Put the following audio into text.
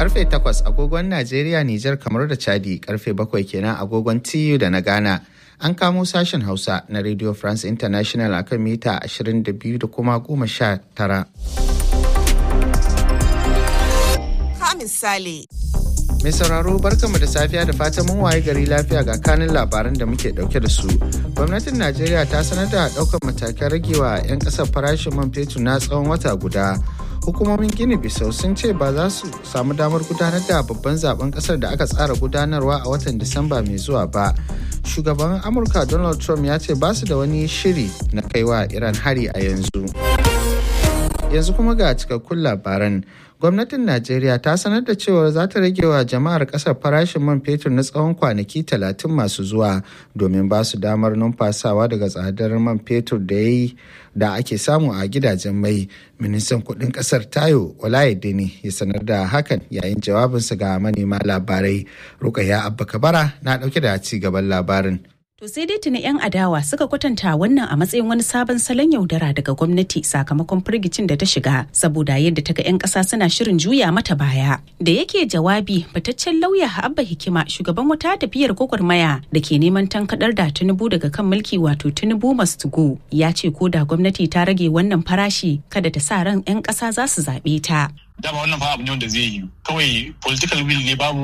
karfe 8 agogon Najeriya, Nijar, kamar da Chadi karfe 7 kenan agogon TU da na Ghana. An kamo sashen Hausa na Radio France International akan mita 22 da kuma 19. Ka misali. Mai sauraro barkanmu da safiya da fatan mun waye gari lafiya ga kanin labaran da muke dauke da su. Gwamnatin Najeriya ta sanar da daukar matakan ragewa 'yan kasar farashin man fetur na tsawon wata guda. Hukumomin Gini Bisau sun ce ba za su samu damar gudanar da babban zaben kasar da aka tsara gudanarwa a watan Disamba mai zuwa ba. Shugaban Amurka Donald Trump ya ce ba su da wani shiri na kaiwa Iran hari a yanzu. Yanzu kuma ga cikakkun labaran. gwamnatin najeriya ta sanar da cewa za ta rage wa jama'ar kasar farashin man fetur na tsawon kwanaki talatin masu zuwa domin ba su damar numfasawa daga tsadar man fetur da ya yi da ake samu a gidajen mai ministan kudin kasar tayo ne ya sanar da hakan yayin jawabinsa ga manema labarai rukaya abba kabara na dauke da ci gaban labarin To sai dai tuni 'yan adawa suka kwatanta wannan a matsayin wani sabon salon yaudara daga gwamnati sakamakon firgicin da ta shiga saboda yadda ta ga 'yan ƙasa suna shirin juya mata baya. Da yake jawabi fitaccen lauya Abba Hikima shugaban wata tafiyar gwagwarmaya da ke neman tankadar da Tinubu daga kan mulki wato Tinubu must go ya ce ko da gwamnati ta rage wannan farashi kada ta sa ran 'yan ƙasa za su zaɓe ta. dama wannan fa abu ne wanda zai yi kawai political will ne babu